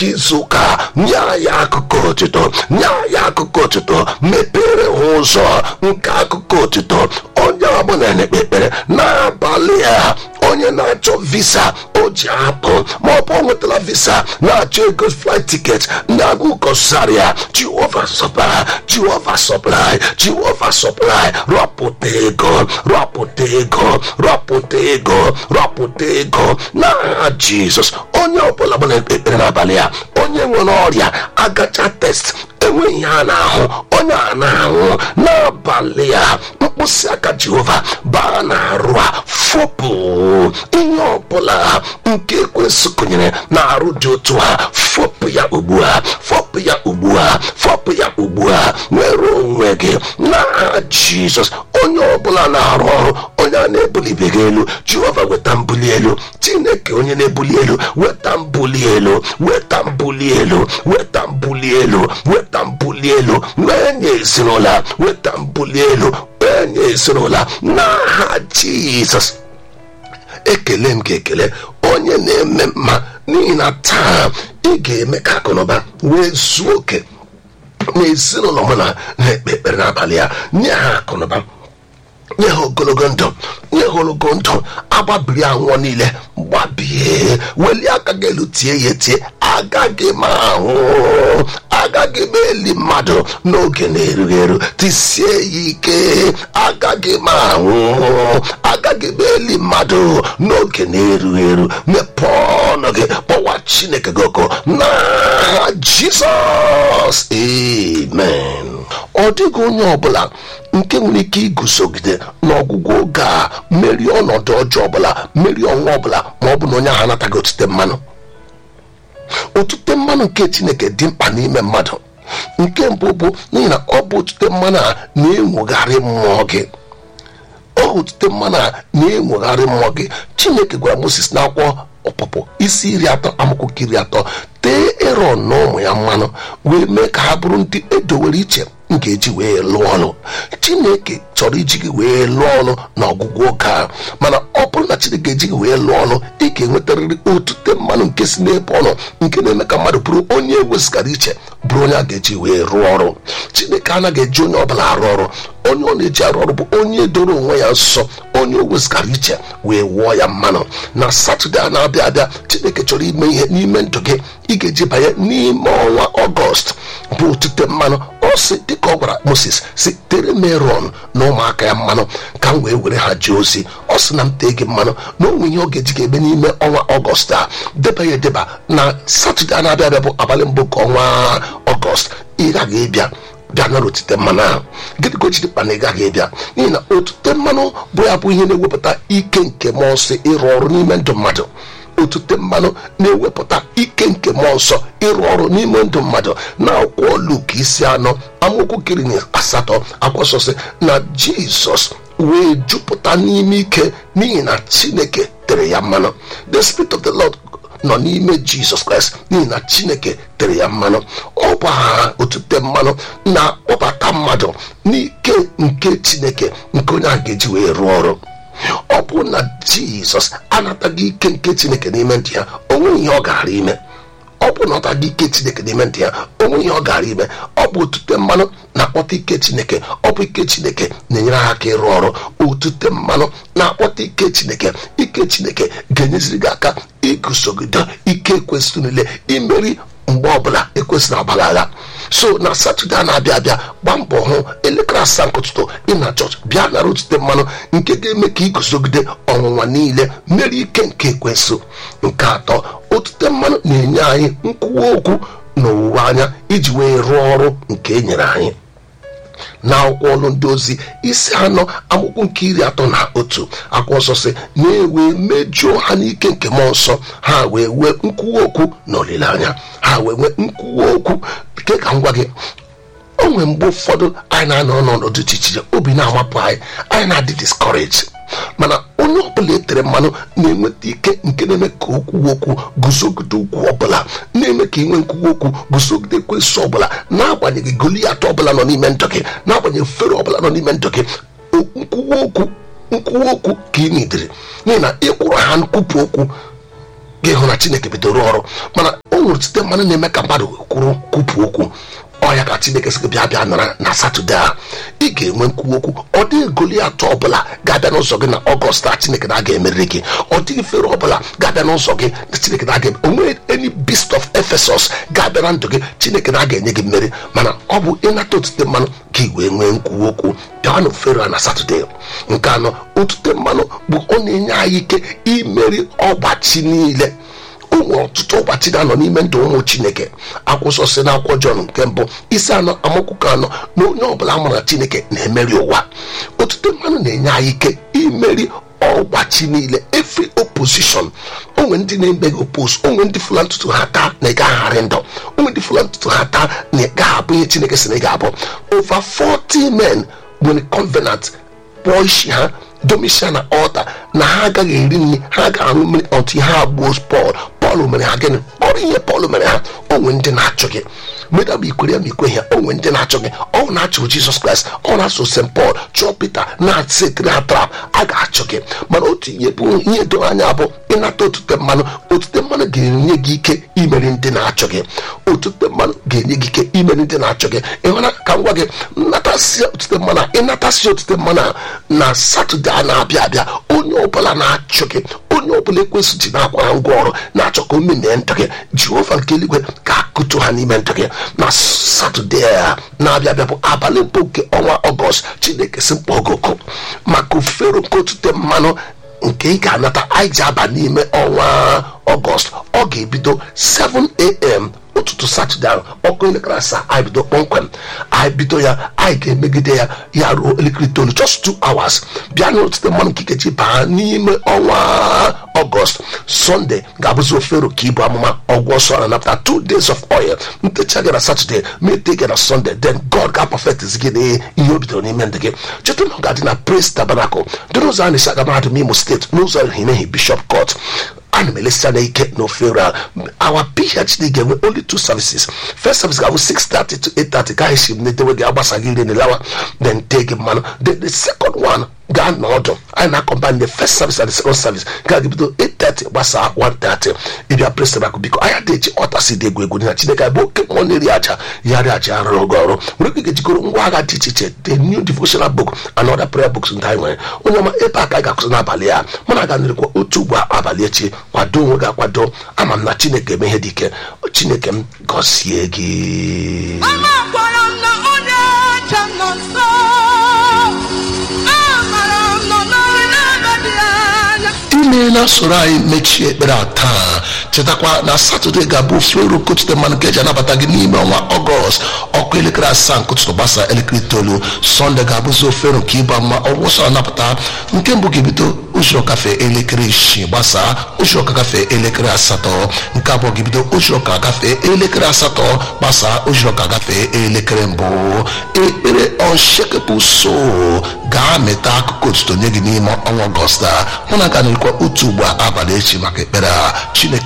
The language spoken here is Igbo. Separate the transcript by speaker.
Speaker 1: nke izu ụka nye anyị akụkọ otito nye anyị akụkọ otito mepere ha ụzọ nke akụkọ otito onye ọbụla na-ekpe ekpere n'abalị a onye na-achọ visa o ji apụ ma ọ bụ o nwetara visa na-achọ ego flight ticket ndị agụkọsarịa jehova supply jehova supply jehova supply rọpụta ego rọpụta ego rọpụta ego rọpụta ego n'aha jizọs onye ọbụla gbara ekpere n'abalị a onye nwere ọrịa agacha test enweghị ihe a na-ahụ onye a na-ahụ n'abalị a mkpịsị aka jehova baa na-arụ a fopụ ihe ọbụla nke ekwensụ kụnyere na-arụ dị otu ha fopụ ya ugbu a fopụ ya ugbu a fopụ ya ugbu a nwere onwe gị n'aha jizọs onye ọbụla na-arụ ọrụ onye a na-ebulibeghị elu jehova weta mbuli elu chineke onye na-ebuli elu weta mbuli elu weta mbuli elu weta mbuli elu weta mbuli elu wee nye ezinụlọ weta mbuli elu wee nye ezinụlọ n'aha jizọs ekele m gị ekele onye na-eme mma n'ihi na taa ị ga-eme ka akụnụba wee zuo oke n'ezinụlọ mụ na na-ekpe ekpere n'abalị ya nye ha akụnụba nye ha ogologo ndụ nye ha ogologo ndụ agbabiri anwụọ niile gbabie welie aka gị elu tie ya etie agaghị m ahụ agaghị m eli mmadụ n'oge na-erughị eru tisie ya ike agaghị m ahụ agaghị m eli mmadụ n'oge na-erughị eru mepee ọnụ gị kpọwa chineke gị ọkụ n'aha jizọs amen ọ dịghị onye ọbụla nke nwere ike iguzogide n'ọgwụgwụ oge a merie ọnọdụ ọjọọ ọbụla merie ọnwa ọbụla ma ọ bụ na onye ahụ anataghị otute mmanụ otute mmanụ nke chineke dị mkpa n'ime mmadụ nke mbụ bụ n'ihi na ọ bụ otute mmanụ a na-enwogharị mmụọ gị ọ otute mmanụ a na-enwogharị mmụọ gị chineke gwara moses n'akwụkwọ ọpụpụ isi iri atọ amakwụkwọ iri atọ tee eron na ụmụ ya mmanụ wee mee ka ha bụrụ ndị edowere iche m ga-eji wee lụọ ọrụ chineke chọrọ iji gị wee lụọ ọrụ na ọgwụgwụ oge a mana ọ bụrụ na chineke eji gị wee lụọ ọrụ ị ga-enwetarịrị otute mmanụ nke si n'ebe ọnụ nke na-eme ka mmadụ bụrụ onye ewezigara iche bụrụ onye a ga-eji wee rụọ ọrụ chineke anaghị eji onye ọbụla arụ ọrụ onye ọ na-eji arụ ọrụ bụ onye doro onwe ya nsọ onye o wezigara iche wee wụọ ya mmanụ na satọde a na-abịa abịa chineke chọrọ ime ihe n'ime ndụ gị ị ga-eji banye n'ime ọnwa ọgọst bụ otute mmanụ ọ sị dịka ọ gwara moses si tere meron na ụmụaka ya mmanụ ka m wee were ha jee ozi ọ sị na m tee gị mmanụ na onwe ihe ọ ga-eji ga-eme n'ime ọnwa ọgọst a deba ya edeba na satọde a na-abịa abịa bụ abalị mbụ nke ọnwa ọgọst ị gaghị ịbịa bịa nara otute mmanụ ahụ gịnị ka o jiri mkpa na ị gaghị ịbịa n'ihi na otute mmanụ bụ ya bụ ihe na-ewepụta ike nke mmụọ nsọ ịrụ ọrụ n'ime ndụ mmadụ otute mmanụ na-ewepụta ike nke mmụọ nsọ ịrụ ọrụ n'ime ndụ mmadụ na akwụkwọ Luk isi anọ amaokwu kiri na asatọ akwụsọsị na jizọs wee jupụta n'ime ike n'ihi na chineke tere ya mmanụ the spirit of the lord nọ n'ime jizọs kraịst n'ihi na chineke tere ya mmanụ ọ bụ aha otute mmanụ na-akpọbata mmadụ n'ike nke chineke nke onye ahụ ga-eji wee rụọ ọrụ ọ bụ na jizọs anataghị ike nke chineke n'ime ndị ya onwe ihe ọ gara ime ọ bụ na ọ taghị ike chineke n'ime ndị ya onwe ihe ọ gara ime ọ bụ otute mmanụ na-akpọta ike chineke ọ bụ ike chineke na-enyere ha aka ịrụ ọrụ otute mmanụ na-akpọta ike chineke ike chineke ga-enyeziri gị aka igusogide ike ekwesịrị niile imeri mgbe ọbụla ekwesịrị agbagha agha so na satọde a na-abịa abịa gbaa mbọ hụ elekere asaa nke ụtụtụ ị na chọọchị bịa nara otute mmanụ nke ga-eme ka iguzogide ọnwụnwa niile mmeri ike nke ekwensụ nke atọ otute mmanụ na-enye anyị nkwuwa okwu na owuwe anya iji wee rụọ ọrụ nke e nyere anyị na akwụkwọ ọlụ ndị ozi isi anọ akwụkwọ nke iri atọ na otu akwụkwọ nsọ si na-ewe mejuo ha n'ike nke mmụọ nsọ ha wee nwee nkwuwa okwu na olileanya ha wee nwee nkwuwa okwu nke ka m gwa gị o nwere mgbe ụfọdụ anyị na-anọ n'ọnọdụ dị iche iche obi na-amapụ anyị anyị na-adị discouraged mana onye ọbụla etere mmanụ na-enweta ike nke na-eme ka okwu okwu guzogide ukwu ọbụla na-eme ka inwe nkwuwa okwu guzogide ekwesị ọbụla n'agbanyeghị goliat ọbụla nọ n'ime ndụ gị n'agbanyeghị fero ọbụla nọ n'ime ndụ gị nkwuwa okwu nkwuwa okwu ka ị nidere n'ihi na ịkwụrụ ha nkwupụ okwu gị hụ na chineke bidoro ọrụ mana o nwere site mmanụ na-eme ka mmadụ kwuru kwupụ okwu ọya ka chineke sị gị bịa bịa nara na satọde a ị ga-enwe nkwu okwu ọ dịghị goliat ọbụla ga-abịa n'ụzọ gị na ọgọst a chineke na-aga emeriri gị ọ dịghị fere ọbụla ga-abịa n'ụzọ gị na chineke na-aga onwe any beast of ephesus ga-abịa na ndụ gị chineke na-aga enye gị mmeri mana ọ bụ ịnata otute mmanụ ka ị wee nwee nkwu okwu bịanụ fero na satọde nke anọ otute mmanụ bụ ọ na-enye anyị ike imeri ọgbachi niile o nwere ọtụtụ ụbọchị na-anọ n'ime ndụ ụmụ chineke akwụsọ si na akwụkwọ jọn nke mbụ isi anọ amakwụkwọ anọ na onye ọbụla mara chineke na-emeri ụwa otute mmanụ na-enye anyị ike imeri ọgbachi niile every opposition onwe ndị na-eme gị opos onwe ndị fụla ntutu ha taa na ị gagharị ndụ onwe ndị fụla ntutu ha taa na ị gaghị abụ ihe chineke si na ị ga-abụ over 40 men nwere covenant kpụọ isi ha domisia na ọta na ha agaghị eri nri ha ga-aṅụ mmiri otu ihe agbuo pọl pọl mere ha gịnị ọrụ ihe pọl mere ha onwe ndị na-achọ gị meda bụ ikwere ya ma ikwe ya onwe ndị na-achọ gị ọ na-achọ jizọs kraịst ọ na-achọ st pọl chọọ pita na-atịtịrị ha trap a ga-achọ gị mana otu ihe bụ ihe doro anya bụ ịnata otute mmanụ otute mmanụ ga-enye gị ike imeri ndị na-achọ gị otute mmanụ ga-enye gị ike imeri ndị na-achọ gị ịhụna ka m gwa gị nnatasị otute mmanụ a ịnatasị otute mmanụ a na satọde a na-abịa abịa onye ọbụla na-achọ gị onye ọbụla ekwesị ji na-akwa ngwa ọrụ na-achọ ka o memee ndụ gị jehova nke eluigwe ga-akụtu ha n'ime ndụ gị na satọde a na-abịa abịa bụ abalị mbụ nke ọnwa ọgọst chineke si mkpọ ogogo maka ofero nke otute mmanụ nke ị ga-anata anyị ji aba n'ime ọnwa ọgọst ọ ga-ebido 7am ụtụtụ satọde ahụ ọkụ elekere asaa anyị bido kpọmkwem anyị bido ya anyị ga-emegide ya ya ruo elekere itoolu just two hours bịa n'otute mmanụ nke ikeji baa n'ime ọnwa ọgọst sọnde ga-abụzi ofero ka ibu amụma ọgwụ ọsọ na napụta two days of oil ntecha gị na satọde mete gị na sọnde then god ga perfect gị na ihe o bidoro n'ime ndị gị cheta na ọ ga-adị na praise tabernacle dị n'ụzọ a na-esi aga mahadum imo steeti n'ụzọ hinehi bishop court ana m elesi anya ike n'ofere a our phd ga-enwe only two services first service ga-abụ 6:30 to 8:30 ka anyị si netewe gị agbasaghị ire n'elawa then tee gị mmanụ then the second one gaa n'ọdụ anyị na-akọmbine the first service and the second service ga bido 8:30 gbasaa 1:30 ịbịa prestabakụ biko anya dị eji ọtasi dị egwu egwu na chineke bụ oke mmụọ na-eri aja ya ri aja arụrụ oge ọrụ nwere ike ga-ejikọrọ ngwa agha dị iche iche the new devotional book and other prayer books ndị anyị nwere onye ọma ebe a ka anyị ga-akwụsị n'abalị a mụ na ga-nịrịkwa otu ugbo abalị echi kwado onwe gị akwado ama m na chineke eme ihe dị ike chineke m gọzie gị
Speaker 2: Amakwara m na onye ọcha nọ nso. Amara m nọ n'ọrụ na-abaghị anya.
Speaker 1: imeela soro anyị mechie ekpere a taa chetakwa na satọde ga-abụ ofero kotute mmanụ nke eji anabata gị n'ime ọnwa ọgọst ọkụ elekere asaa nke ụtụtụ gbasa elekere itoolu sọnde ga-abụzi ofero nke ịba mma ọgwụsọ anapụta nke mbụ ga-ebido ụzọ kafe elekere isii gbasaa ụzọ ka gafee elekere asatọ nke abụọ ga-ebido ụzọ ka gafee elekere asatọ gbasaa ụzọ ka gafee elekere mbụ ekpere unshakable soul ga-amịta akụkụ otuto nye gị n'ime ọnwa ọgọst a mụ na ga na-ekwa otu ugbo abalị echi maka ekpere a chineke